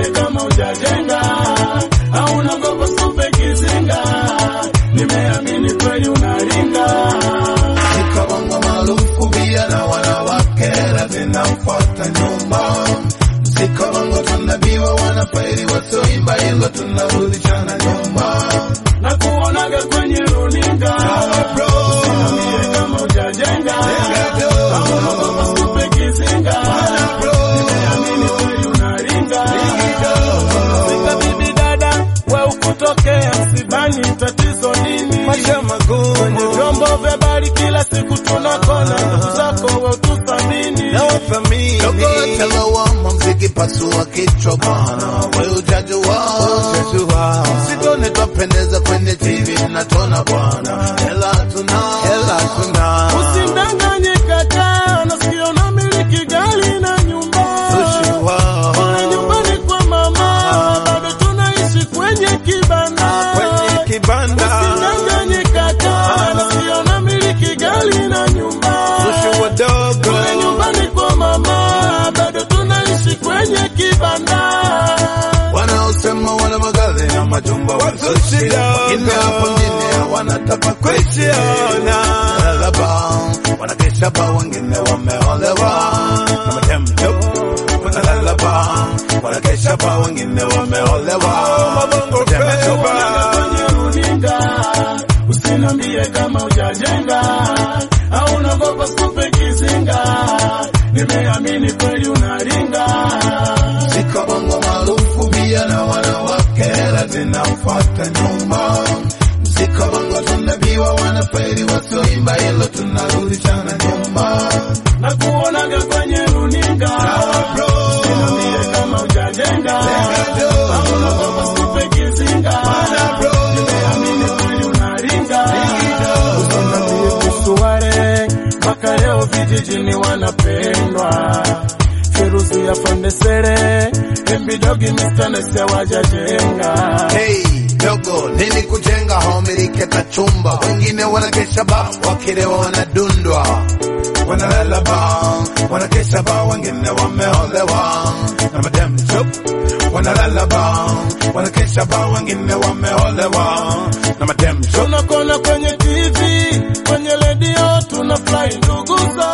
kama ujajenga au unagopa supe kizinga, nimeamini kweli unaringa. Nikabongo maarufu bia na wanawake zinamfuata nyuma. Nikabongo tunabiwa wanafairi wasioimba hilo tunarudishana nyuma. na kuonaga kwenye runinga Usinambie kama ujajenga au unagopa supe kizinga, nimeamini kweli unaringa. Fika bibi dada, we ukutokea msibani, tatizo nini? Maisha magumu Kwenye vyombo vya habari kila siku tunakona ndugu zako, we utusamini. na wathamini Dogo telewama mziki pasua kichwa bwana, we ujajua Jua Sitone twapendeza kwenye TV natona bwana, hela tuna hela tuna Usimdanganye kaka, nasikia unamiliki gari na nyumba. Jua Kule nyumbani kwa mama, bado tunaishi kwenye kibanda. kwenye kibanda Usimdanganye kaka, nasikia unamiliki gari na nyumba. Sushi wadogo Kule nyumbani kwa mama, bado tunaishi kwenye kibanda. wanaosema wana magari na majumba Watu wazushi, shida. wengine hapo mjini hawana tafakuri kuiona Lalaba, wanakesha ba wengine wameolewa na matemjo wanalalaba, wanakesha ba wengine wameolewa mabongo Matemjo. peba kwenye runinga, usinambie kama ujajenga au unagopa kupe kizinga, nimeamini kweli unaringa. Ziko bongo maarufu bia na wanawake hela zinamfuata nyuma. Ziko bongo tunabiwa wanafairi wasioimba hilo tunarudishana nyuma. na kuonaga kwenye runinga, usinambie kama ujajenga au unagopa kupe kizinga, nimeamini kweli unaringa. Usinambie kuhusu wale mpaka leo vijijini wanapendwa Feruzi ya Fandesere, Embidogi Mr. Nese wajajenga Hey, dogo nini kujenga homilike kachumba, wengine wanakesha ba wakilewa wanadundwa, wanalala ba wanakesha ba, wengine wameolewa na madam chup, wanalala ba wanakesha ba, wengine wameolewa na madam chup. tunakona kwenye TV, kwenye redio tunafurahi nduguza,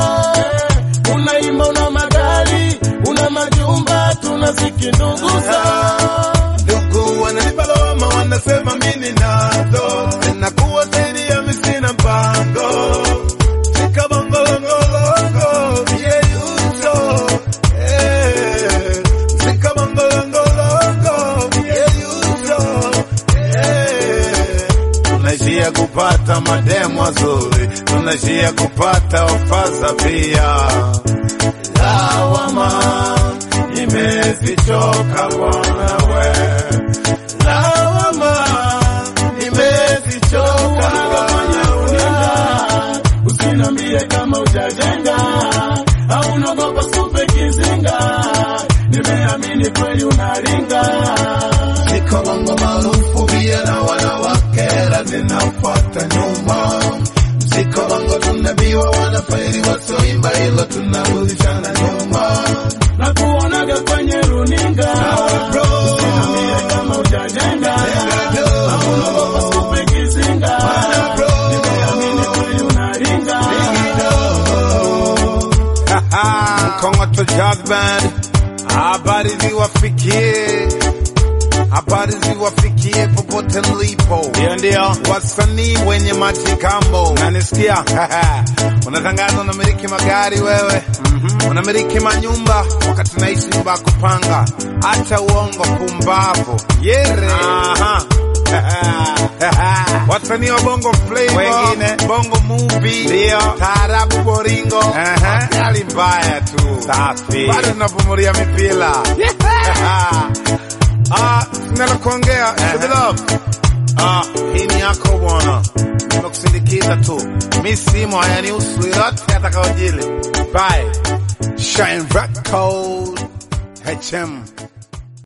unaimba una magari, una majumba, tunaziki nduguza. ndugu wananipa lawama wanasema mimi nazo zinakuwa zaidi ya mimi sina mpango Sikabongolongolongo, yeyuso, eh. Sikabongolongolongo, yeyuso, eh. tunaishia kupata mademu wazuri, tunaishia kupata wafaza pia. Lawama imezichoka bwana we, lawama imezichoka Kwenye runinga, usinambie kama ujajenga au unagopa supe kizinga, nimeamini kweli unaringa. Ziko bongo maarufu bia na wanawake hela zinamfuata nyuma. Ziko bongo tunabiwa wanafairi wasioimba hilo tunarudishana nyuma. na kuonaga kwenye runinga, usinambie kama ujajenga au unagopa supe kizinga, nimeamini kweli unaringa. Mkongoto Jazz Band, habari ziwafikie, habari ziwafikie popote mlipo. Ndio ndio, wasanii wenye majikambo, unanisikia? Unatangaza unamiliki magari wewe, unamiliki manyumba wakati naishi nyumba ya kupanga. Acha uongo, pumbavu, yere. Aha. wasanii wa bongo flavor, wengine bongo movie, ndio taarabu, boringo, hali mbaya tu, safi, bado tunapumulia mipira Ah, sinalo kuongea Sugar Love. Ah, hii ni yako bwana, nimekusindikiza tu, mi simo hayanihusu yote atakaojili. Bye. Shine Record HM